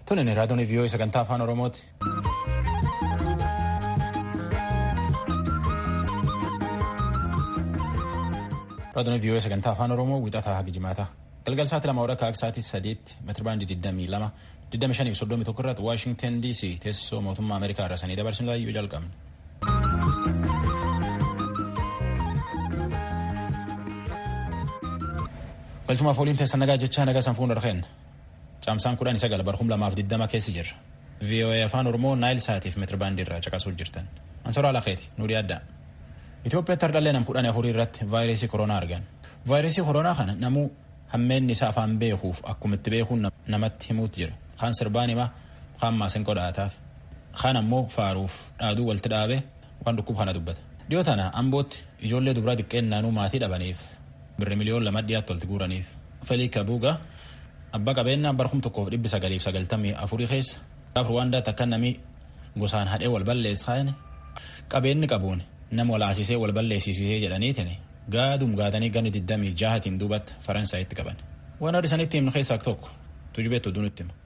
Tunin raadiyoon vii'oo sagantaa afaan Oromooti. Raadiyoon vii'oo sagantaa afaan Oromoo wixataa haga jimaata. Galgal sa'aatii lama waraqaa akka sa'aatii sadiitti meetira baandii 22 25 fi 31 irratti Waashingtan DC teessoo mootummaa Ameerikaa irra sanii dabarsuun laayyuu jalqabne. Galchumaaf waliin teessan nagaa jechaa nagaa sanfuun darqeen caamsaan kudhan sagal barhum lamaaf diddama keessa jirra. VOA afaan Oromoo Naayil Saatiif meetira baandii irraa caqasuu jirtan. Ansoraa Laqeeti nuudii addaa. Itoophiyaatti hardhallee nam kudhan afurii irratti vaayirasii koronaa argan. Vaayirasii koronaa kana namuu hammeenni isaa afaan beekuuf akkuma itti beekuun namatti himuutu jira. Kaan sirbaan himaa, kaan maasinqoo dhaataaf, kaan ammoo faaruuf dhaaduu walitti dhaabee waan dhukkuba kana dubbata. Dhiyoo tana ambootti ijoollee dubaraa xiqqeen naanuu maatii dhabaniif birri miliyoon lama dhiyaatti walitti guuraniif. Felii Kabuugaa abbaa qabeenyaa barhum tokkoof dhibbi sagaliif sagaltamii afurii keessa gaaf Ruwaandaatti akka namni gosaan hadhee wal balleessaa qabeenyi qabuun nama walaasisee wal balleessisee jedhaniitiin gaadum gaatanii ganni digdamii jahatiin duubatti Faransaayitti qaban. Waan adda isanitti himnu keessaa tokko tujubeetu dunutti hima.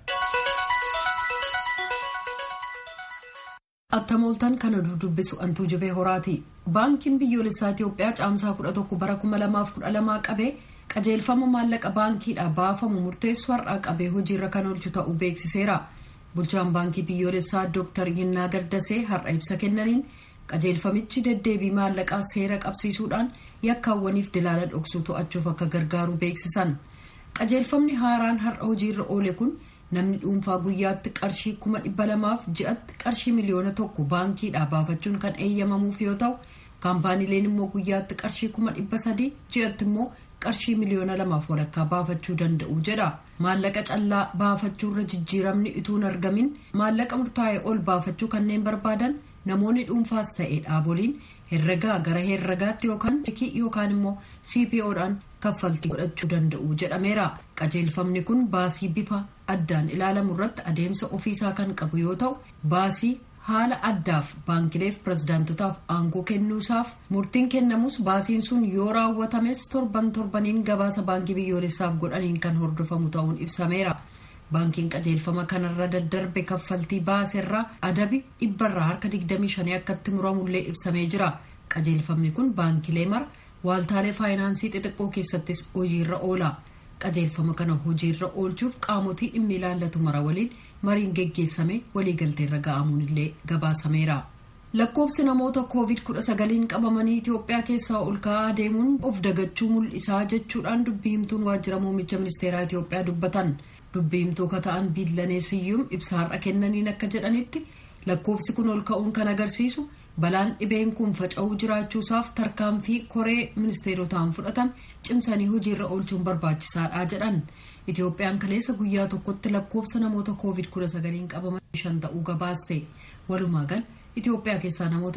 Attamooltaan kana dudubbisu antuu jibee horaati. Baankiin biyyoolessaa Itoophiyaa caamsaa kudha tokko bara kuma lamaaf kudha lamaa qabee qajeelfama maallaqa baankiidhaa baafamu murteessu har'aa qabee hojiirra kan oolchu ta'uu beeksiseera. Bulchaan baankii biyyoolessaa Dr. Yinnaa Gardasee har'a ibsa kennaniin qajeelfamichi deddeebii maallaqaa seera qabsiisuudhaan yakkaawwaniif dilaala dhoksuu to'achuuf akka gargaaru beeksisan. Qajeelfamni haaraan har'a hojiirra oole kun namni dhuunfaa guyyaatti qarshii kuma dhibba lamaaf ji'atti qarshii miliyoona tokko baankiidhaa baafachuun kan eeyyamamuuf yoo ta'u kaampaaniileen immoo guyyaatti qarshii kuma dhibba sadii ji'atti immoo qarshii miliyoona lamaaf walakkaa baafachuu danda'u jedha maallaqa callaa baafachuurra jijjiiramni ituun argamin maallaqa murtaa'e ol baafachuu kanneen barbaadan namoonni dhuunfaas ta'e dhaaboliin herregaa gara herregaatti yookaan chekii yookaan immoo cpoodhaan kaffaltii godhachuu danda'u jedhameera qajeelfamni kun baasii bifa addaan ilaalamu irratti adeemsa ofiisaa kan qabu yoo ta'u baasii haala addaaf baankileef pirezidaantotaaf aangoo kennuusaaf murtiin kennamus baasiin sun yoo raawwatames torban torbaniin gabaasa baankii biyyoolessaaf godhaniin kan hordofamu ta'uun ibsameera. baankiin qajeelfama kanarra daddarbe kaffaltii baaseerraa adabi dhibbarraa harka 25 akkatti muramullee ibsamee jira qajeelfamni kun baankilee mara waaltaalee faayinaansii xixiqqoo keessattis hojiirra oola qajeelfama kana hojiirra oolchuuf qaamotii dhimmi ilaallatu mara waliin mariin geggeessame waliigalteerra ga'amuun illee gabaasameera. lakkoofsi namoota koovid 19 qabamanii itiyoophiyaa keessaa ol ka'aa deemuun of dagachuu mul'isaa jechuudhaan dubbii himtuun waajjira muummicha ministeeraa itiyoophiyaa dubbatan. dubbii himtuu ka ta'an biillanee siyyuum ibsa har'a kennaniin akka jedhanitti lakkoofsi kun ol ka'uun kan agarsiisu balaan dhibeen kun faca'uu jiraachuusaaf tarkaanfii koree ministeerotaan fudhatame cimsanii hojiirra oolchuun barbaachisaadha jedhan itiyoophiyaan kaleessa guyyaa tokkotti lakkoofsa namoota koovid 19 qabaman shan ta'uu gabaaste walumaa gal itiyoophiyaa keessaa namoota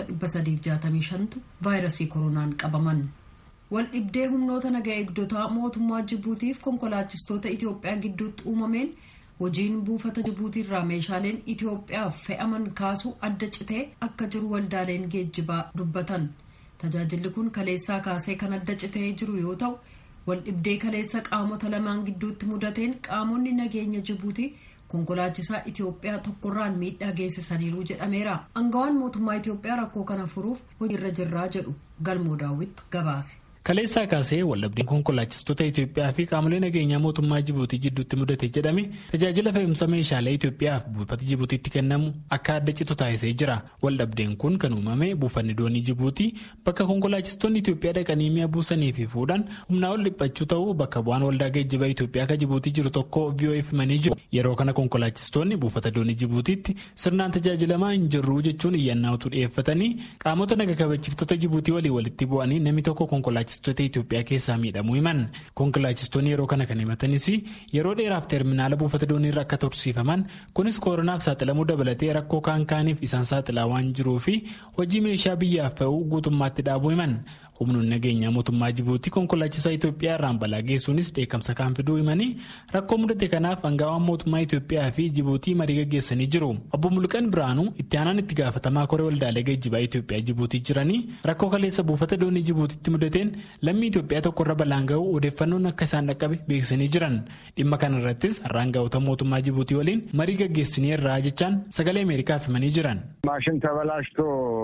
365tu vaayirasii koronaan qabaman. wal dhibdee humnoota naga eegdotaa mootummaa jibuutiif konkolaachistoota itiyoophiyaa gidduutti uumameen hojiin buufata jibuutiirraa meeshaaleen itiyoophiyaaf fe'aman kaasuu adda citee akka jiru waldaaleen geejjibaa dubbatan tajaajilli kun kaleessaa kaasee kan adda citee jiru yoo ta'u wal dhibdee kaleessa qaamota lamaan gidduutti mudateen qaamonni nageenya jibuutii konkolaachisaa itiyoophiyaa tokkorraan miidhaa geessisaniiru jedhameera angawaan mootummaa itiyoophiyaa rakkoo kana furuuf hojiirra jirraa jedhu galmoo daawwittu gabaase. kaleessaa kaasee waldhabdeen konkolaachistoota Itoophiyaa fi qaamolee nageenyaa mootummaa Jibuutii jidduutti mudate jedhame tajaajila fe'umsa meeshaalee Itoophiyaaf buufata Jibuutiitti kennamu akka adda citu taasisee jira. Waldhabdeen kun kan uumame buufanni doonii Jibuutii bakka konkolaachistoonni Itoophiyaa dhaqanii mi'a buusanii fi fuudhan humnaa ol dhiphachuu ta'uu bakka bu'aan waldaa geejjibaa Itoophiyaa kan Jibuutii jiru tokko VOF himanii jiru. Yeroo kana konkolaachistoonni buufata doonii Jibuutiitti sirnaan tajaajilamaa hin jirru jechuun iyyannaa utuu dhiyeeffatanii qaamota naga kabachiiftota Jibuutii walii walitti bu'anii namni tokko konkolaachistoota Itoophiyaa keessaa miidhamuu himan konkolaachistoonni yeroo kana kan himatanis yeroo dheeraaf terminaala buufata dooniirra akka tursiifaman kunis kooronaaf saaxilamuu dabalatee rakkoo kaan kaaniif isaan saaxilaa waan jiruu fi hojii meeshaa biyyaaf fe'uu guutummaatti dhaabuu himan humnoonni nageenyaa mootummaa jibuutii konkolaachisaa Itoophiyaa irraan balaa geessuunis dheekkamsa kan fiduu himanii rakkoo mudate kanaaf aangaawwan mootummaa Itoophiyaa fi jibuutii marii gaggeessanii jiru. Obbo Mulqan Biraanuu itti aanaan itti gaafatamaa koree waldaalee geejjibaa Itoophiyaa jibuutii jiranii rakkoo kaleessa buufata doonii jibuutiitti mudateen lammii Itoophiyaa tokkorra balaan ga'uu odeeffannoon akka isaan dhaqqabe beeksisanii jiran. Dhimma kana irrattis aangawoota mootummaa jibuutii waliin marii gaggeessinee irraa jechaan sagalee Ameerikaaf himanii jiran. ማሽን ተበላሽቶ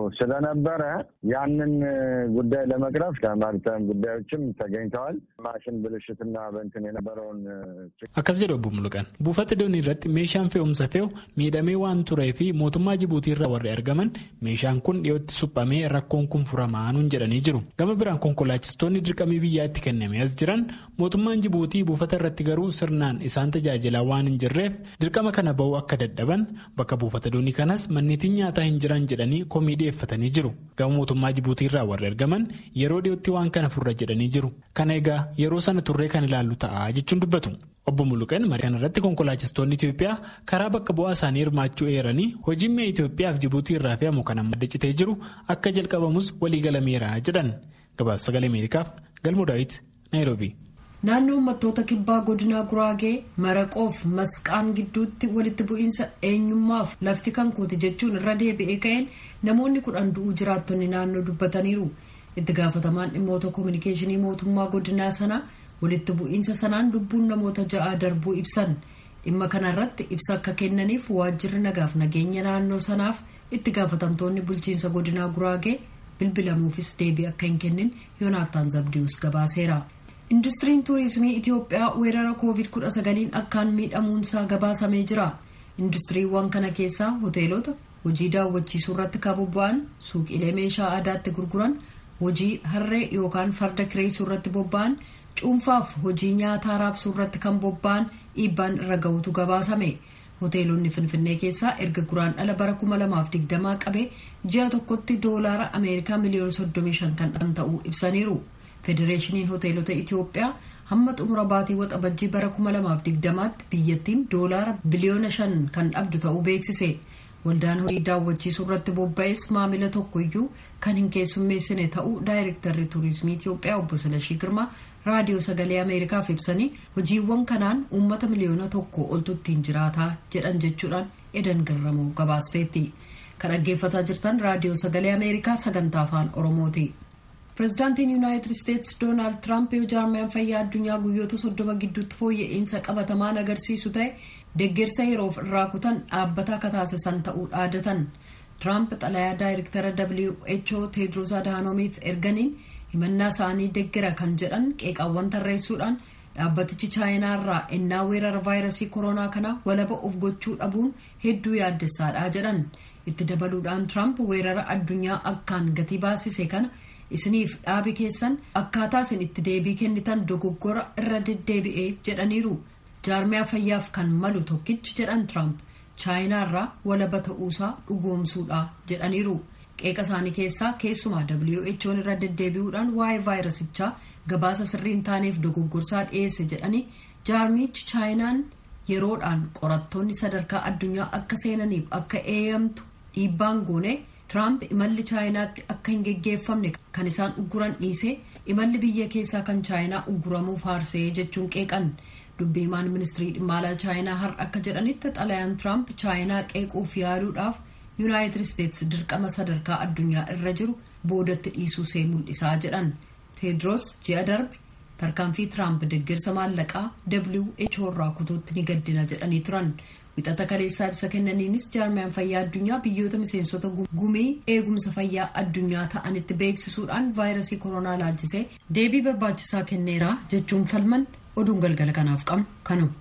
ስለነበረ ያንን ጉዳይ ለመቅረፍ ከማሪታይም ጉዳዮችም ተገኝተዋል። ማሽን ብልሽትና በንትን የነበረውን akkas jedhu obbo Muluqan buufata doonii irratti meeshaan fe'umsa fe'u miidhamee waan turee fi mootummaa Jibuutii irraa warri argaman meeshaan kun dhiyootti suphamee rakkoon kun furamaa nuun jedhanii jiru gama biraan konkolaachistoonni dirqamii biyyaa itti kennamee as jiran mootummaan Jibuutii buufata irratti garuu sirnaan isaan tajaajilaa waan hin jirreef dirqama kana ba'uu akka dadhaban bakka buufata doonii kanas manneetiin nyaataa hin jiran jedhanii komii dhiyeeffatanii jiru gama mootummaa Jibuutii irraa warri argaman yeroo dhiyootti waan kana furra jedhanii jiru kana egaa yeroo sana turree kan ilaallu ta'a jechuun dubbatu. Obbo Muluqan marii kana irratti konkolaachistoonni Itoophiyaa karaa bakka bu'aa isaanii hirmaachuu eeranii hojiin mi'a Itoophiyaa fi Jibuutii irraa fe'amu kan amma citee jiru akka jalqabamus waliigalameera jedhan gabaasa sagalee Ameerikaaf galmoo daawit Naayiroobii. Naannoo uummattoota kibbaa godinaa Guraagee maraqoof masqaan gidduutti walitti bu'iinsa eenyummaaf lafti kan kooti jechuun irra deebi'ee ka'een namoonni kudhan du'uu jiraattonni naannoo dubbataniiru. Itti gaafatamaan dhimmoota koominikeeshinii mootummaa godinaa sanaa walitti bu'iinsa sanaan lubbuun namoota ja'aa darbuu ibsan dhimma kanarratti ibsa akka kennaniif waajjirri nagaaf nageenya naannoo sanaaf itti gaafatamtoonni bulchiinsa godinaa guraagee bilbilamuufis deebii akka hin kennin yoonaataan zabdius gabaaseera. industiriin tuurizimii itiyoophiyaa weerara koovid 19 akkaan miidhamuunsaa gabaasamee jira industiriiwwan kana keessaa hoteelota hojii daawwachiisuu irratti kan bobba'an suuqiilee meeshaa aadaatti gurguran hojii harree yookaan farda kireessuu irratti bobba'an cuunfaaf hojii nyaataa raabsuu irratti kan bobba'an dhiibbaan irra ga'utu gabaasame hoteelonni finfinnee keessaa erga guraan dhala bara 2020 qabee ji'a tokkotti doolaara ameerikaa miliyoona 35 kan dhan ta'uu ibsaniiru federeeshiniin hoteelota itiyoophiyaa hamma xumura baatii waxabajjii bara 2020tti biyyattiin doolaara biliyoona 5 kan dhabdu ta'uu beeksise waldaan hojii daawwachiisuu irratti bobba'es maamila tokkoyyuu kan hin keessummeessine ta'uu daayirektarri tuurizimii itiyoophiyaa obbo Silashii Girmaa raadiyoo sagalee ameerikaaf ibsanii hojiiwwan kanaan uummata miliyoona tokko oltu ittiin jiraataa jedhan jechuudhaan edan garramoo gabaasteetti kan dhaggeeffataa jirtan raadiyoo sagalee ameerikaa sagantaa afaan oromooti. pirezidaantiin yuunaayitid isteetsi doonaald tiraamp yoo jaarmiyaan fayyaa addunyaa guyyoota soddoma gidduutti fooyya'insa qabatamaan agarsiisu ta'e deeggarsa yeroof irraa kutan dhaabbata akka taasisan ta'uu dhaadatan tiraamp xalayaa daayirektara who teedros adaanomiif erganiin himannaa isaanii deeggara kan jedhan qeeqaawwan tarreessuudhaan dhaabbatichi chaayinaarraa ennaa weerara vaayirasii koronaa kana walaba of gochuu dhabuun hedduu yaaddessaadha jedhan itti dabaluudhaan tiraamp weerara addunyaa akkaan gatii baasise kana isiniif dhaabi keessan akkaataa isin itti deebii kennitan dogoggora irra deddeebi'ee jedhaniiru jaarmiyaa fayyaaf kan malu tokkichi jedhan tiraamp chaayinaarraa walaba ta'uusaa dhugoomsuudha jedhaniiru. qeeqa isaanii keessaa keessumaa who'n irra deddeebi'uudhaan waa'ee vaayirasichaa gabaasa sirrii hin taaneef dogoggorsaa dhiyeesse jedhanii jaarmichi chaayinaan yeroodhaan qorattoonni sadarkaa addunyaa akka seenaniif akka eeyyamtu dhiibbaan goone tiraamp imalli chaayinaatti akka hin geggeeffamne kan isaan ugguran dhiisee imalli biyya keessaa kan chaayinaa ugguramuuf faarsee jechuun qeeqan dubbiimaan ministirii dhimma alaa chaayinaa har akka jedhanitti xalayaan tiraamp chaayinaa qeequuf yaaluudhaaf. yuunaayitid isteetsi dirqama sadarkaa addunyaa irra jiru boodatti dhiisuu see mul'isaa jedhan teedros ji'a darbe tarkaanfii tiraamp deeggarsa maallaqaa who irraa kutuutti ni gaddina jedhanii turan wixata kaleessaa ibsa kennaniinis jaarmiyaan fayyaa addunyaa biyyoota miseensota gumii eegumsa fayyaa addunyaa ta'anitti beeksisuudhaan vaayirasii koronaa laalchisee deebii barbaachisaa kenneera jechuun falman oduun galgala kanaaf qabnu kanuma.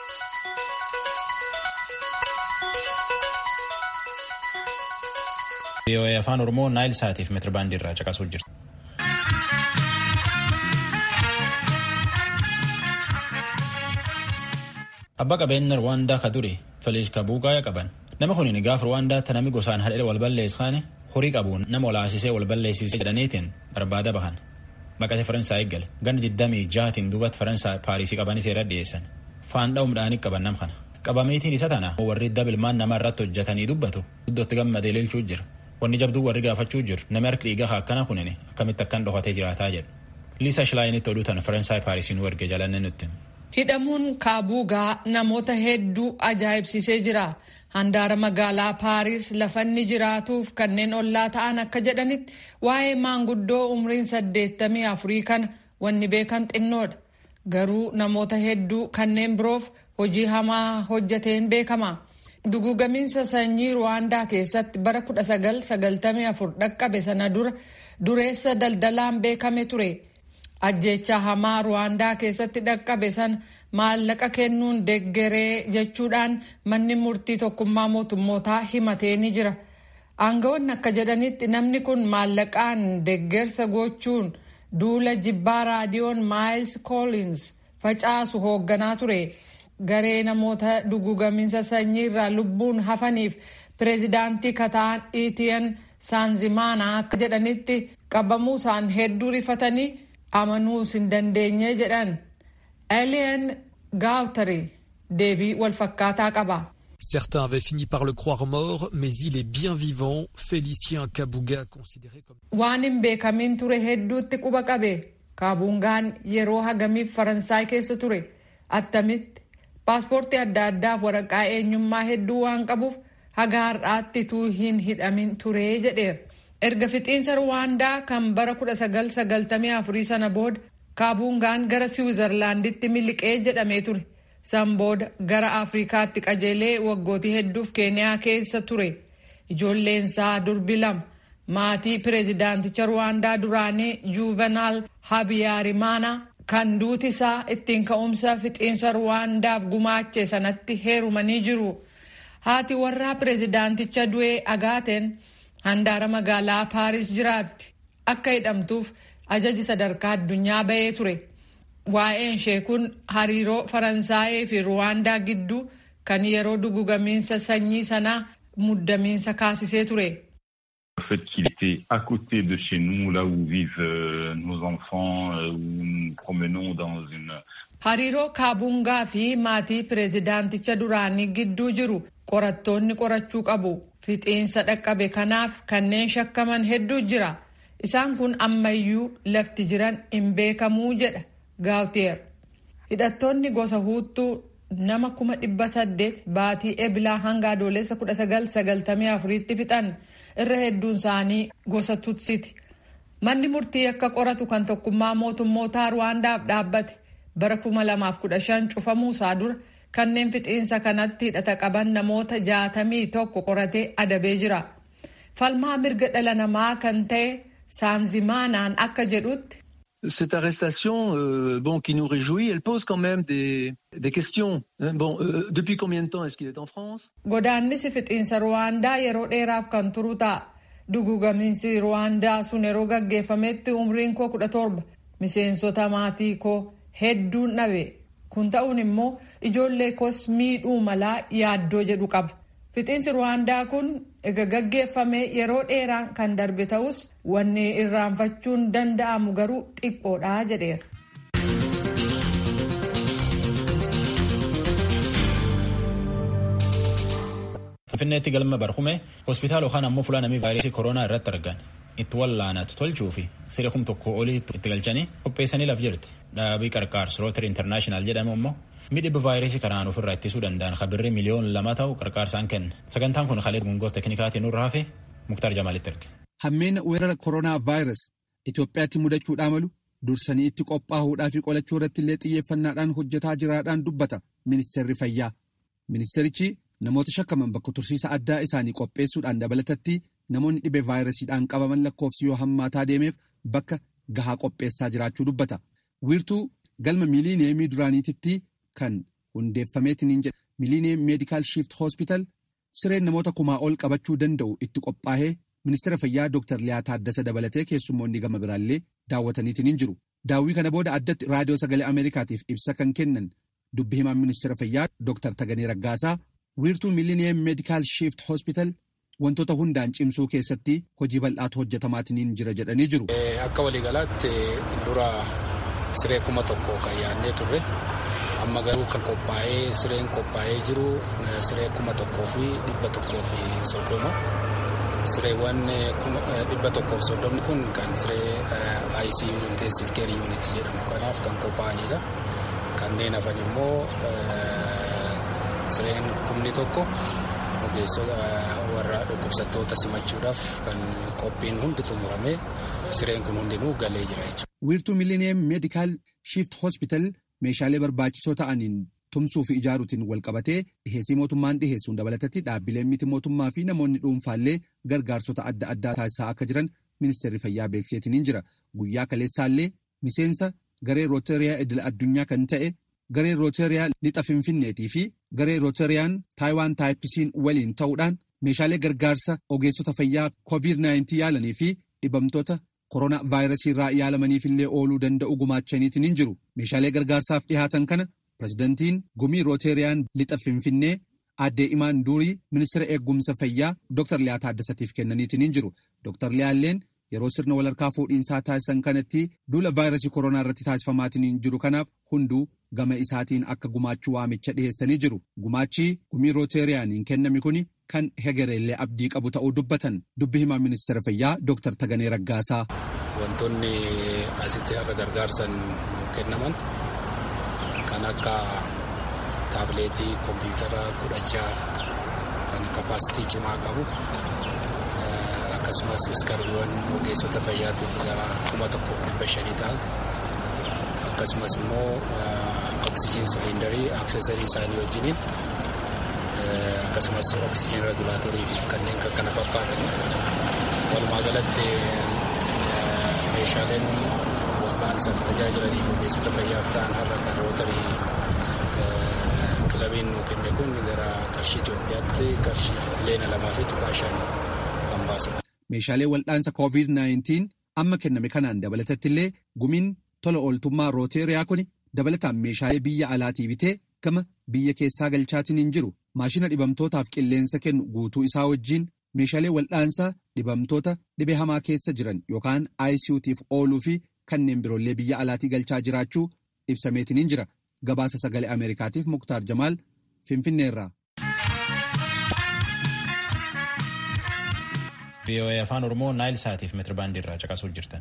VOA afaan oromoo naayil saatiif meetirbaandii irraa caqasuu jirtu. Abbaa qabeenya Rwaandaa ka duri Feliis Kabuuqaa qaban. Nama kun gaafa Rwaandaatti namni gosaan hadhee wal balleessan horii qabuun nama olaasisee wal balleessisee jedhaniitiin barbaada bahan. Baqatee Faransaay eeggale. Ganni 26tiin duubatti Faransaay Paarisii qabanii seera dhiyeessan. Faanda'uu midhaanii qaban nam kana. Qabameetiin isa tana warri dabilmaan nama irratti hojjetanii dubbatu iddootti gammadee lilchuu jira. wanni jabduu warri gaafachuu jiru namni harki dhiigaa akkana kunini akkamitti akkan dhokatee jiraataa jedhu. Liisa Shilaayinitti oduu tana Faransaay Paarisiin erge jalanne nutti. Hidhamuun kaabuugaa namoota hedduu ajaa'ibsiisee jira. Handaara magaalaa Paaris lafanni jiraatuuf kanneen ollaa ta'an akka jedhanitti waa'ee maanguddoo umriin saddeettamii afurii kana wanni beekan xinnoodha. Garuu namoota hedduu kanneen biroof hojii hamaa hojjateen beekama. Dugugamiinsa sanyii Ruwaandaa keessatti bara 1994 dhaqqabe sana dura dureessa daldalaan beekame ture. Ajjeechaa hamaa Ruwaandaa keessatti dhaqqabe sana maallaqa kennuun deggeree jechuudhaan manni murtii tokkummaa mootummootaa himatee ni jira. Aangawoonni akka jedhanitti namni kun maallaqaan deggersa gochuun duula jibbaa raadiyoon Maayils Koolins facaasu hoogganaa ture. Garee namoota dugugamiinsa sanyii irraa lubbuun hafaniif pireezidaantii kataan Itiyan Saanzimaanaa akka jedhanitti qabamuu isaan hedduu rifatanii amanuus hin dandeenye jedhan. Alien Gautari deebii walfakkaataa qaba. Certains avaient fini par le croire mort, mais il est bien vivant. Félicien Kabuga, considéré comme... Waan hin beekamiin ture hedduutti quba qabe. Kaabungaan yeroo hagamiif Faransaay keessa ture. Attamitti paaspoortii adda addaaf waraqaa eenyummaa hedduu waan qabuuf haga har'aatti tuu hin hidhamin ture jedheera. Erga fixiinsa Ruwaandaa kan bara 1994 sana booda Kaabungaan gara Siwiizerlaanditti miliqee jedhamee ture. San booda gara Afrikaatti qajeelee waggootii hedduuf Keeniyaa keessa ture. Ijoolleensaa durbi lama maatii pireezidaanticha Ruwaandaa duraanii Juuvenaal Habiyaarimana kan duuti isaa ittiin ka'umsa fixiinsa Ruwaandaaf gumaache sanatti heerumanii jiru. Haati warraa pireezidaanticha du'ee agaateen handaara magaalaa Paaris jiraatti. Akka hidhamtuuf ajaji sadarkaa addunyaa bahee ture. Waa'een ishee kun hariiroo Faransaayee fi Ruwaandaa gidduu kan yeroo dugugamiinsa sanyii sanaa muddamiinsa kaasisee ture. Le fait qu'il était à côté de chez nous, là où vivent euh, nos enfants, euh, où nous nous promenons dans une... Hariiroo Kaabungaa fi maatii pireezidaanticha duraanii gidduu jiru qorattoonni qorachuu qabu. Fixiinsa dhaqqabe kanaaf kanneen shakkaman hedduu jira. Isaan kun ammayyuu lafti jiran hin beekamuu jedha Gaawteer. Hidhattoonni gosa huuttuu nama kuma dhibba saddeet baatii ebilaa hanga adoolessa kudha sagal sagaltamii afuriitti fixan irra hedduun isaanii gosa tutsiti. Manni murtii akka qoratu kan tokkummaa mootummootaa Ruwaandaaf dhaabbate bara kuma lamaaf kudha shan cufamuu isaa dura kanneen fixiinsa kanatti hidhata qaban namoota jaatamii tokko qoratee adabee jira. Falmaa mirga dhala namaa kan ta'e Saanzimaanaan akka jedhutti. Cette arrestation, euh, bon, qui nous réjouit, elle pose quand même des, des questions. Hein. Bon, euh, depuis combien de temps est-ce qu'il est en France Godaannisi fixiinsa Ruwaandaa yeroo dheeraaf kan turu ta'a. Dugugamiinsi Ruwaandaa sun yeroo gaggeeffametti umriin koo kudha torba. Miseensota maatii koo hedduun dhabe. Kun ta'uun immoo ijoollee koos miidhuu malaa yaaddoo jedhu qaba. Fixiinsi Ruwaandaa kun ega gaggeeffame yeroo dheeraan kan darbe ta'us wanni irraanfachuun danda'amu garuu xiqqoodha jedheera. Finfinneetti galma barhume hospitaala yookaan ammoo fuula namii vaayirasii koronaa irratti argan itti wallaanatu tolchuu fi siree kum tokko olii itti galchanii qopheessanii laf jirti. Dhaabii qarqaarsi Rooteri Intarnaashinaal jedhamu immoo midhibba vaayirasii kanaan ofirraa ittisuu danda'an kabirri miliyoon lama ta'u qarqaarsaan kenna. Sagantaan kun halee gungoo teeknikaatiin nurraa fi Muktaar Jamaalitti erge. Hammeena weerara koronaa vaayirasii Itoophiyaatti mudachuudhaa malu dursanii itti qophaa'uudhaa fi qolachuu irratti illee xiyyeeffannaadhaan hojjetaa jiraadhaan dubbata ministeerri fayyaa. Ministeerichi namoota shakkaman bakka tursiisa addaa isaanii qopheessuudhaan dabalatatti namoonni dhibee vaayirasiidhaan qabaman lakkoofsi yoo hammaataa deemeef bakka gahaa qopheessaa jiraachuu dubbata. Wiirtuu galma miiliineemii duraaniititti kan hundeeffameetiin jedha. Miiliineem meedikaal shiift hospital sireen namoota kumaa ol qabachuu danda'u itti qophaa'ee ministeera fayyaa Dr. Liyaa Taaddasa dabalatee keessummoonni gama biraallee daawwataniitiin jiru. Daawwii kana booda addatti raadiyoo sagalee Ameerikaatiif ibsa kan kennan dubbi himaan ministeera fayyaa Dr. Taganee Raggaasaa wiirtuu miiliineem meedikaal shiift hospital wantoota hundaan cimsuu keessatti hojii bal'aatu hojjetamaatiin jira jedhanii jiru. Akka waliigalaatti dura siree kuma tokko kan yaadnee turre amma garuu kan qophaa'ee sireen qophaa'ee jiru siree kuma tokkoo fi dhibba tokkoo fi soddoma sireewwan dhibba tokkoof soddomni kun kan siree ICU intensive care unit jedhamu kanaaf kan qophaa'anidha. Kanneen hafan immoo sireen kumni tokko ogeessota warra dhukkubsattoota simachuudhaaf kan qophiin hundi xumuramee sireen kun hundinuu galee jira jechuudha. Wiirtuu Millennium Medical Shift Hospital meeshaalee barbaachisoo ta'aniin tumsuu fi ijaaruutiin wal qabatee dhiheessii mootummaan dhiheessuun dabalatatti dhaabbileen miti mootummaa fi namoonni dhuunfaallee gargaarsota adda addaa taasisaa akka jiran ministeerri fayyaa beeksiseetiin jira. Guyyaa kaleessaallee miseensa garee rooteriyaa idil addunyaa kan ta'e garee rooteriyaa lixa finfinneetii fi garee rooteriyaan taayiwaan taayippisiin waliin ta'uudhaan meeshaalee gargaarsa ogeessota fayyaa COVID-19 yaalanii fi dhibamtoota koronaa vaayirasii irraa yaalamaniif illee ooluu danda'u gumaachaniitiin hin jiru. Meeshaalee gargaarsaaf dhihaatan kana pirezidantiin gumii rooteriyaan lixa finfinnee addee imaan durii ministeera eegumsa fayyaa Dr. Liyaa Taaddasatiif kennaniitiin hin jiru. Dr. Liyaalleen yeroo sirna walharkaa fuudhiinsaa taasisan kanatti duula vaayirasii koronaa irratti taasifamaatiin hin jiru kanaaf hunduu gama isaatiin akka gumaachuu waamicha dhiheessanii jiru. Gumaachi gumii rooteriyaaniin kenname kuni kan hegereellee abdii qabu ta'uu dubbatan. Dubbi himaa ministeera fayyaa Dr. Taganee Raggaasaa. Wantoonni asitti har'a gargaarsan kennaman kan akka taabileetii kompiitara kudhachaa kan kapaasitii cimaa qabu akkasumas iskarbiiwwan ogeessota fayyaatiif gara kuma tokko dhibba shanii ta'an akkasumas immoo oksijiin siliindarii aksesarii isaanii wajjiniin akkasumas oksijiin regulaatorii fi kanneen kan kana fakkaatan walumaa galatti meeshaaleen wal'aansaaf tajaajilaniif ogeessota fayyaaf ta'an har'a kan rootarii kilabiin nu kenne kun gara qarshii Itoophiyaatti qarshii leena lamaa fi tuqaa shan kan baasudha. Meeshaalee wal'aansa COVID-19 amma kenname kanaan dabalatatti illee gumiin tola ooltummaa rooteriyaa kun dabalataan meeshaalee biyya alaatii bitee gama biyya keessaa galchaatiin hin jiru. Maashina dhibamtootaaf qilleensa kennu guutuu isaa wajjin meeshaalee wal'aansaa dhibamtoota dhibee hamaa keessa jiran yookaan ICUtiif ooluu fi kanneen biroollee biyya alaatii galchaa jiraachuu ibsameetiin hin jira. Gabaasa sagalee Ameerikaatiif Muktaar Jamaal Finfinneerraa. VOA afaan Oromoo Naayil Saatiif meetirabaandii irraa caqasuu jirtan.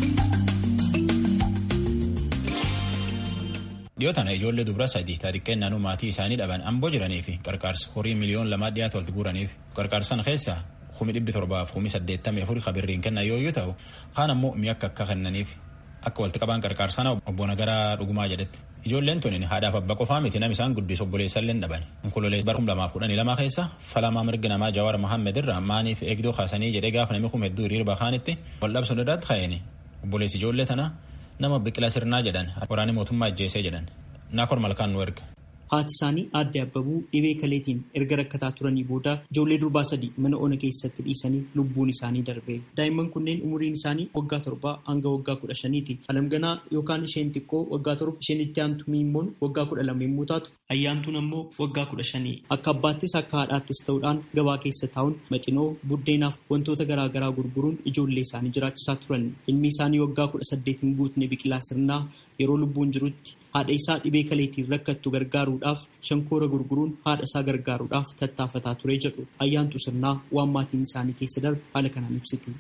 Dhiyoo tana ijoollee dubara sadii xixiqqeen naannoo maatii isaanii dhaban amboo jiranii fi qarqaarsa horii miliyoon lamaa dhiyaatu walitti guuraniif qarqaarsan keessaa kumi dhibbi torbaaf kumi saddeettamii afurii kabirriin kennan yoo yoo ta'u kaan ammoo mi'a akka akka kennaniif akka walitti qabaan qarqaarsana obbo Nagaraa dhugumaa jedhetti. Ijoolleen tuni haadhaaf abbaa qofaa miti nam isaan guddisu obboleessallee dhaban. Onkololees bara kuma lamaaf kudhanii lama keessa falamaa mirga namaa Jawaar Mohammed irraa maaniif eegdoo kaasanii jedhee gaafa namni kun hedduu hiriirba kaanitti wal dhabsuun irratti ka'eeni. Obboleessi ijoollee tana nama biqila sirnaa jedhan waraanni mootummaa ajjeesee jedhan. Naakor malkaan nu erga. Haati isaanii aadde Abbabuu dhibee kaleetiin erga rakkataa turanii booda ijoollee durbaa sadii mana ona keessatti dhiisanii lubbuun isaanii darbe. Daa'imman kunneen umuriin isaanii waggaa torbaa hanga waggaa kudha shaniiti. Alamganaa yookaan isheen xiqqoo waggaa torba isheen itti aantu miimmoon waggaa kudha lama yommuu taatu ayyaantuun ammoo waggaa kudha shanii. Akka abbaattis akka haadhaattis ta'uudhaan gabaa keessa taa'uun maxinoo buddeenaaf wantoota garaagaraa gurguruun ijoollee isaanii jiraachisaa turan. Ilmi isaanii waggaa kudha saddeetiin guutne biqilaa sirnaa yeroo lubbuun jirutti haadha isaa dhibee kaleetiin rakkattu gargaaruudhaaf shankoora gurguruun haadha isaa gargaaruudhaaf tattaafataa ture jedhu ayyaantu sirnaa waan maatiin isaanii keessa darbe haala kanaan ibsiti.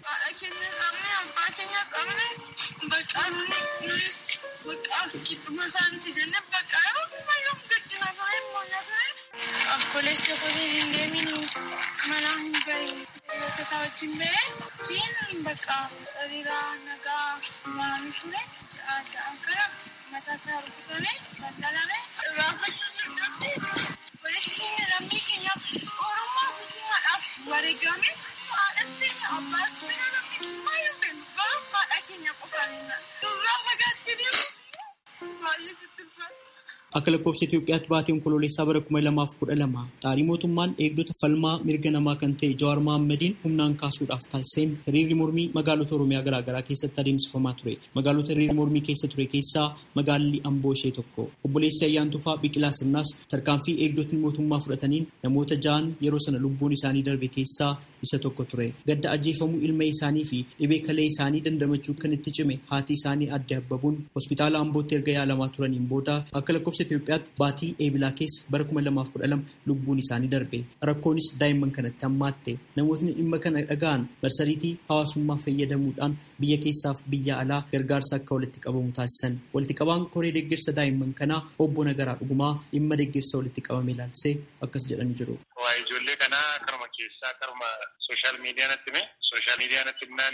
Obboleessa kootiin hin deemini manaa hin bahin bakka isaa wajjin bahee jiin bakka hariiraa nagaa maamii ture adda kana mataa isaa rukutame daldalame raafachuu sirnatti walitti keenya lammii keenyaaf orommaa guddinaadhaaf wareegame haadhatti abbaas bira namni baay'ee beeku garuu haadha keenya qofaan durraa fagaachanii baay'ee sitti Akka lakkoofsa Itoophiyaatti baatii onkololeessaa bara kuma lamaaf kudha lama xaarii mootummaan eegdota falmaa mirga namaa kan ta'e Jawaar Mahaammadiin humnaan kaasuudhaaf taasiseen hiriirri mormii magaalota Oromiyaa garaagaraa keessatti adeemsifamaa ture. Magaalota hiriirri mormii keessa ture keessaa magaalli Amboo ishee tokko. Obboleessi Ayyaantufaa Biqilaa Sirnaas tarkaanfii eegdotni mootummaa fudhataniin namoota ja'an yeroo sana lubbuun isaanii darbe keessaa isa tokko ture. Gadda ajjeefamuu ilma isaanii fi dhibee kalee isaanii dandamachuu kan itti cime haati isaanii adde abbabuun hospitaala Ambootti erga yaalamaa turaniin booda akka lakkoofsa Itoophiyaatti baatii eebilaa keessa bara kuma lamaaf kudha lama lubbuun isaanii darbe. Rakkoonis daa'imman kanatti hammaatte. Namootni dhimma kana dhaga'an marsariitii hawaasummaa fayyadamuudhaan biyya keessaaf biyya alaa gargaarsa akka walitti qabamu taasisan. Walitti qabaan koree deeggarsa daa'imman kanaa obbo Nagaraa Dhugumaa dhimma deeggarsa walitti qabame ilaalchisee akkas jedhanii jiru. Waa'ee ijoollee kanaa karuma keessaa karuma sooshaal miidiyaa natti hime. Sooshaal miidiyaa natti himnaan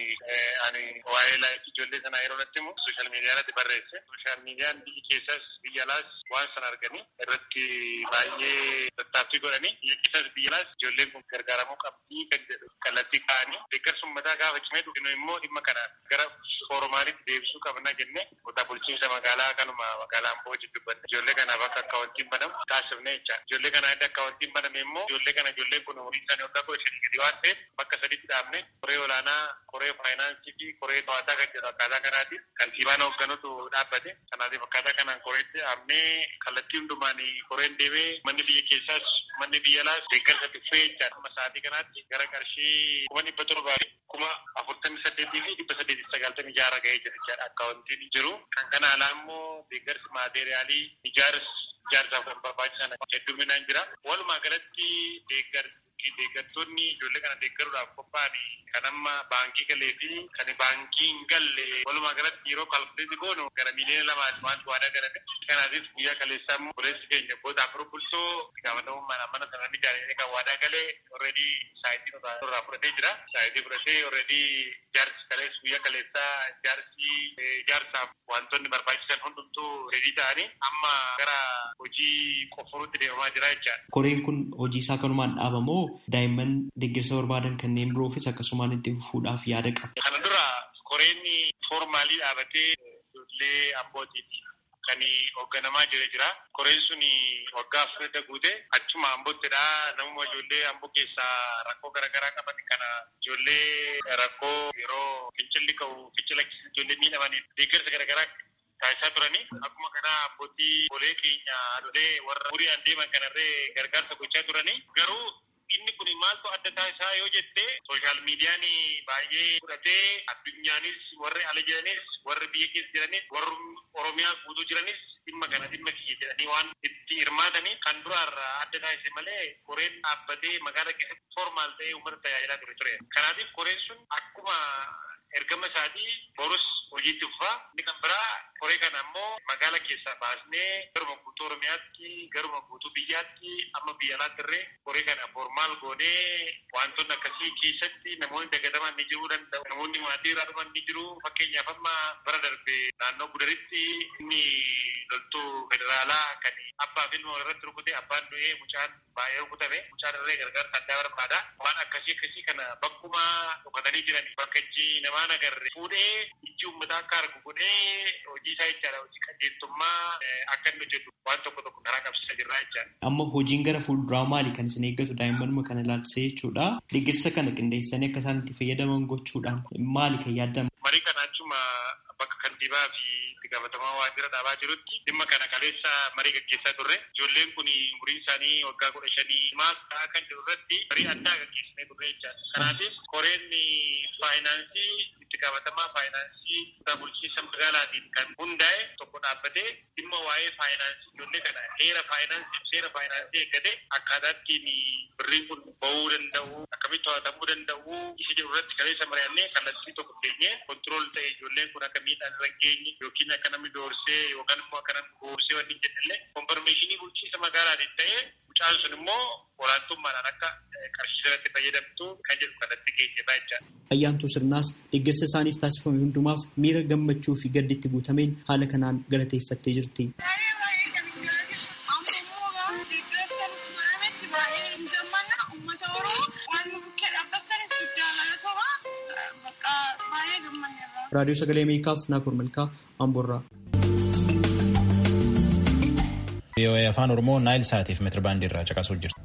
ani waa'ee laayif ijoollee sanaa yeroo natti himu sooshaal miidiyaa natti barreesse. Sooshaal miidiyaan biyyi keessas biyya alaas waan sana arganii irratti baay'ee tattaaffii godhanii biyya keessas biyya alaas ijoolleen kun gargaaramuu qabdii kan jedhu kallattii kaa'anii deeggarsa uummataa gaafa cimee dhufinu immoo dhimma kana gara foormaalitti deebisuu qabna jenne kutaa bulchiinsa magaalaa kanuma magaalaa Amboo dubbanne ijoollee kanaaf akka akkaawwantiin banamu taasifne jecha ijoollee kana adda akkaawwantiin baname immoo ijoollee kana ijoolleen kun umurii isaanii waggaa kudha shanii gadi waan ta'eef bakka sadiitti dhaabne koree olaanaa koree faayinaansii fi koree to'ataa kan jedhu akkaataa kanaatiin kantiibaan hoogganutu dhaabbate kanaatiif akkaataa kanaan koreetti dhaabnee kallattii hundumaan koreen deemee manni biyya keessaas manni biyya alaas deeggarsa tuffee jechaadha amma sa'aatii kanaatti gara qarshii kuma dhibba torbaa fi kuma afurtamii saddeetii fi dhibba saddeetii sagaltamii jaara ga'ee jira jechaadha akkaawwantiin jiru kan kana alaa immoo deeggarsi maateeriyaalii ijaarsa ijaarsaaf kan barbaachisan hedduminaan jira walumaa galatti deeggarsi deeggartoonni ijoollee kana deeggaruudhaaf qophaa'an kan amma baankii galee fi kan baankii hin galle walumaa galatti yeroo kalkuleetii goonu gara miliyoona lamaati waanti waadaa galame kanaatiif guyyaa kaleessaa immoo boleessi keenya booda afur bultoo gaafatamummaan mana sana ni jaallatee kan waadaa galee already saayitii irraa fudhatee jira saayitii fudhatee already ijaarsi kalees guyyaa kaleessaa ijaarsi ijaarsaaf wantoonni barbaachisan hundumtuu reedii ta'anii amma gara hojii qofforuutti deemamaa jira jechaadha. Koreen kun hojii isaa kanumaan dhaabamoo daa'imman deeggarsa barbaadan kanneen biroofis akkasumaan itti fufuudhaaf yaada qaba. Kana dura koreen foormaalii dhaabatee ijoollee ambootiiti. Kan hoogganamaa jira jira. Koreen sun waggaa afurda guute achuma ambottidha. Namuma ijoollee amboo keessaa rakkoo garaagaraa qaban kana ijoollee rakkoo yeroo fincilli ka'u fincila ijoollee miidhamaniif deeggarsa garaagaraa taasisaa turanii akkuma kana abbootii bolee keenya haadholee warra huriyaan deeman kanarree gargaarsa gochaa turanii garuu inni kun maaltu adda taasisaa yoo jette sooshaal miidiyaan baay'ee fudhatee addunyaanis warri ala jiranis warri biyya keessa jiranis warri oromiyaa guutuu jiranis dhimma kana dhimma kiyya jedhanii waan itti hirmaatanii kan duraarraa adda taasise malee koreen dhaabbatee magaalaa keessatti formaal ta'ee uummata tajaajilaa ture ture. Kanaatiif koreen sun akkuma ergama isaatii borus hojiitti fufaa inni kan biraa koree kana ammoo magaala keessaa baasnee garuma guutuu oromiyaatti garuma guutuu biyyaatti amma biyya alaatti irree koree kana formaal goonee wantoonni akkasii keessatti namoonni dagataman ni jiruu danda'u namoonni maatii irraa dhuman ni jiru fakkeenyaaf amma bara darbe naannoo gudaritti inni loltuu federaalaa kan abbaa fi ilma irratti rukute abbaan du'ee mucaan baay'ee rukutame mucaan irree gargaarsa addaa barbaada waan akkasii akkasii kana bakkuma dhukatanii jiran bakka ijji namaa nagarre fuudhee ijji uummataa akka argu godhee hojii isaa jechaadha hojii qajeeltummaa akka inni hojjetu waan tokko tokko karaa qabsiisaa jirra jechaadha. Amma hojiin gara fuulduraa maali kan isin eeggatu daa'immanuma kana ilaalchisee jechuudha. Deeggarsa kana qindeessanii akka isaan itti fayyadaman gochuudhaan maali kan yaadamu? Marii kana achuma bakka kantiibaa fi itti gaafatamaa waajjira dhaabaa jirutti dhimma kana kaleessa marii gaggeessaa turre ijoolleen kun umuriin isaanii waggaa kudha shanii maal ta'aa kan jiru irratti marii addaa gaggeessinee turre jechaadha. Kanaafis koreen faayinaansii itti gaafatamaa faayinaansii kutaa bulchiinsa magaalaatiin kan hundaa'e tokko dhaabbatee dhimma waa'ee faayinaansii ijoollee kana heera faayinaansii seera faayinaansii eeggate akkaataattiin birriin kun ba'uu danda'u akkamitti to'atamuu danda'u isa jedhu irratti kaleessa mari'annee kallattii tokko keenyee kontirool ta'e ijoolleen kun akka miidhaan irra geenye yookiin akka namni doorsee yookaan immoo akka namni goorsee wanni jedhallee konfarmeeshinii bulchiinsa magaalaatiin ta'ee mucaan sun immoo olaantummaadhaan akka qarshii irratti fayyadamtu kan jedhu kanatti geenyedha jechaadha. Ayyaantuu sirnaas deeggarsa isaaniif taasifame hundumaaf miira gammachuu fi gadditti guutameen haala kanaan galateeffattee jirti. raadiyoo sagalee ameerikaaf naakoor malkaa amboorraa. VOA afaan oromoo naayil saatiif meetirbaandii irraa caqasuu jirtu.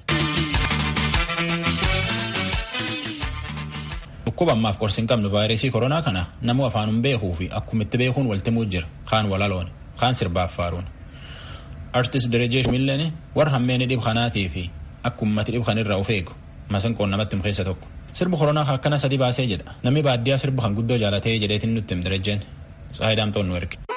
dhukkuba ammaaf qorsi hin qabnu vaayirasii koronaa kana namu afaanuun beekuu fi akkumitti beekuun waltimuu jira kaan walaloon kaan sirbaaf faaruun. artist Derejee Shumilleen warra hammeenii dhib kanaatii fi akka ummati dhib kanirraa of eegu masinqoon namatti himu keessa tokko. Sirbi koronaa akkana sadi baasee jedha. Namni baadiyyaa sirba kan guddoo jaalatee jedheetiin nutti him direjjeen. Tsaayi daamtoon nu erge.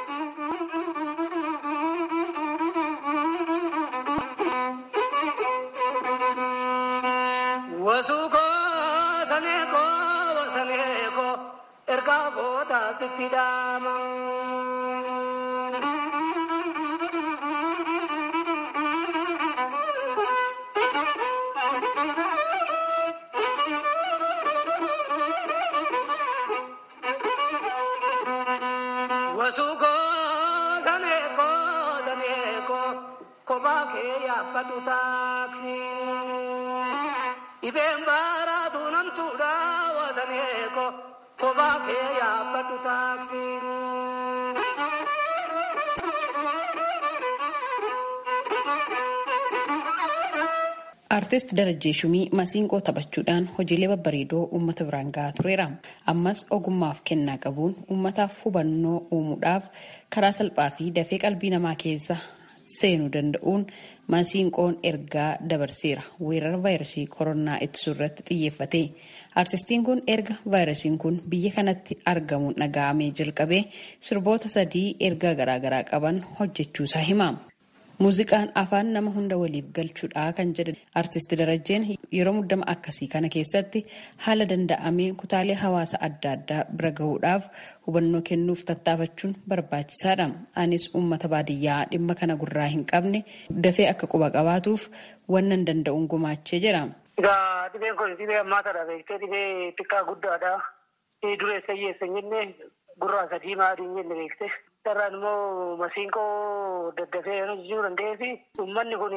Artist Darajjee Shumii masiinqoo taphachuudhaan hojiilee babbareedoo uummata biraan gahaa tureera. Ammas ogummaaf kennaa qabuun uummataaf hubannoo uumuudhaaf karaa salphaa fi dafee qalbii namaa keessa seenuu danda'uun masiinqoon ergaa dabarseera. Weerara vaayirasii koronaa ittisuu irratti xiyyeeffate. Artistiin kun erga vaayirasiin kun biyya kanatti argamuun dhaga'amee jalqabee sirboota sadii ergaa garaagaraa qaban hojjechuusaa hima. Muuziqaan afaan nama hunda waliif galchuudha kan jedhe artisti Darajjeen yeroo muddama akkasii kana keessatti haala danda'ameen kutaalee hawaasa adda addaa bira gahuudhaaf hubannoo kennuuf tattaafachuun barbaachisaadha. Anis uummata baadiyyaa dhimma kana gurraa hin qabne dafee akka quba qabaatuuf wannan danda'uun gumaachee jira. Egaa dhibeen kun dhibee ammaataadha beektee dhibee xiqqaa guddaadha. Dureessa hiyyeessa hin jenne gurraacha diimaa adii hin jenne beektee. Sarraan immoo masiinqoo daddafee hojjechuu danda'eefi uummanni kun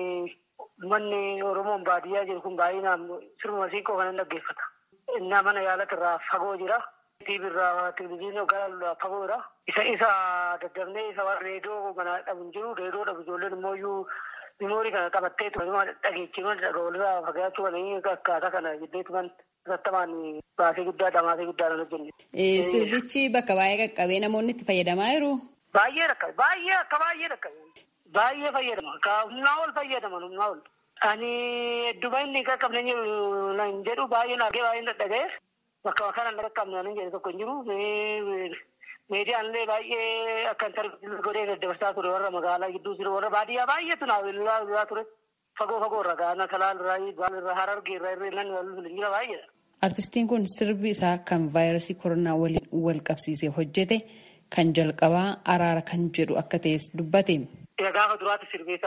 uummanni Oromoon baadiyyaa jiru kun baay'inaan sirba masiinqoo kana dhaggeeffata. Innaa mana yaalaa irraa fagoo jira. TV irraa televizyiinii gara fagoo jira. Isa isa daddafnee isa waan reediyoo mana dhabu hin jiru. Reediyoo dhabu ijoolleen immoo iyyuu mimoorii kana qabattee tuman dhageechifama dhagaa walirraa fagaachuu kan akkaataa kana jedheetuman irrattamaan baasee guddaa dhamaasee guddaa hojjenne. Sirbichi bakka baay'ee qaqqabee namoonni itti fayyadamaa jiru. Baay'ee rakkabe baay'ee akka baay'ee rakkabe baay'ee fayyadama ka humnaa ol fayyadaman humnaa ol. Ani hedduma inni qaqqabne hin jedhu baay'ee naagee baay'ee dadhabee bakka kanaan qaqqabne hin jedhe tokko hin jiru. Meediyaalee baay'ee akka intarviiyuu godhee daddabarsaa ture warra magaalaa gidduu jiru warra baadiyyaa baay'eetu naawilaa ture. Fagoo fagoo irraa gaana kalaan irraa baal irraa harargee irraa irree nan wal jira baay'eedha. Artistiin kun sirbi isaa kan vaayirasii koronaa waliin wal qabsiisee hojjete kan jalqabaa araara kan jedhu akka ta'es dubbate. Gaafa duraatti sirbeessa.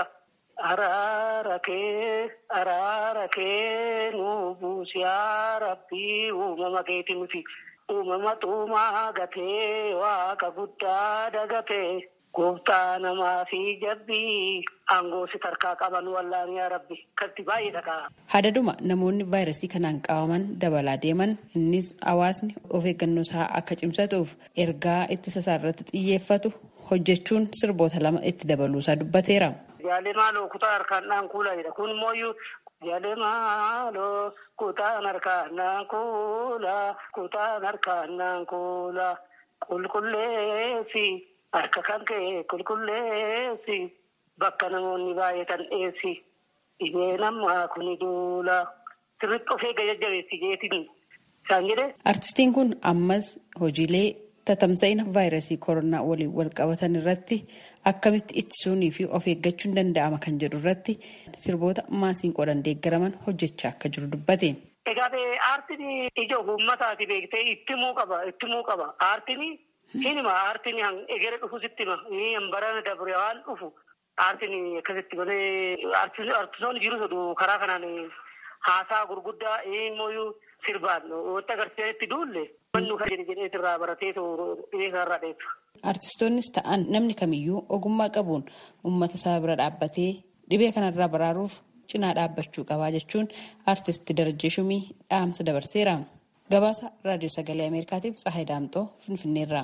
Araara kee araara kee nu buusi rabbii uumama keeti nuti uumama xuumaa gatee waaqa guddaa dagatee. Gooftaa namaa fi jabbii aangoo si tarkaa qaban wallaanii yaa rabbi katti baay'ee dhagaa. Hadaduma namoonni vaayirasii kanaan qabaman dabalaa deeman innis hawaasni of eeggannoo isaa akka cimsatuuf ergaa ittisa isaa irratti xiyyeeffatu hojjechuun sirboota lama itti dabaluusaa dubbateera. Jaalee maaloo kutaa harkaan dhaan kuulaa jedha kun immoo iyyuu jaalee maaloo kutaan harkaan dhaan kuulaa kutaan harkaan dhaan kuulaa qulqulleessi. Harka kan ka'e qulqulleessi bakka namoonni baay'atan dheessi dhibee namaa kuni duula sirriitti of eegga jajjabeessi jeetiin isaan jedhe. Artistiin kun ammas hojiilee tatamsa'ina vaayirasii koronaa waliin wal qabatan irratti akkamitti ittisuunii fi of eeggachuun danda'ama kan jedhu irratti sirboota masiinqoodhaan deeggaraman hojjechaa akka jiru dubbate. Egaa aartiin ija uummataati beektee ittimuu qaba ittimuu qaba aartiin. Hinima aartiin egere dhufu sitti hima. Barana dabre waan dhufu aartiin akkasitti malee aartistoonni jiru jedhu karaa kanaan haasaa gurguddaa immoo sirbaan wanta agarsiisanitti duulle mannu kan jedhee irraa baratee dhibee kanarraa dheessa. Aartistoonnis ta'an namni kamiyyuu ogummaa qabuun uummata isaa bira dhaabbatee dhibee kanarraa baraaruuf cinaa dhaabbachuu qabaa jechuun aartisti Darajjee Shumii dhaamsa dabarseera. Gabaasa raadiyoo sagalee Ameerikaatiif Tsahaay Daamxoo Finfinneerraa.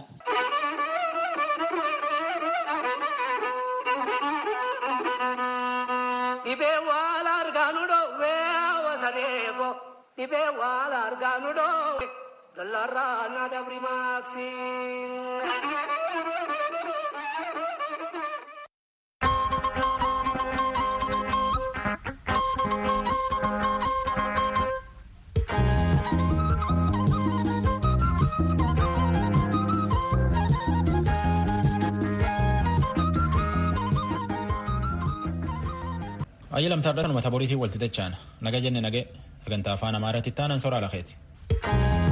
Dhibee waan argaa nu dhoowwee hawasaneeko dhibee waan argaa nu dhoowwee dallarraa na dabri maaksiin. Ayyalamtaadhaan uummata boriitiin walti dacha'an naga jenne nagee sagantaa afaan amaaraatti taanan soraa lakeeti.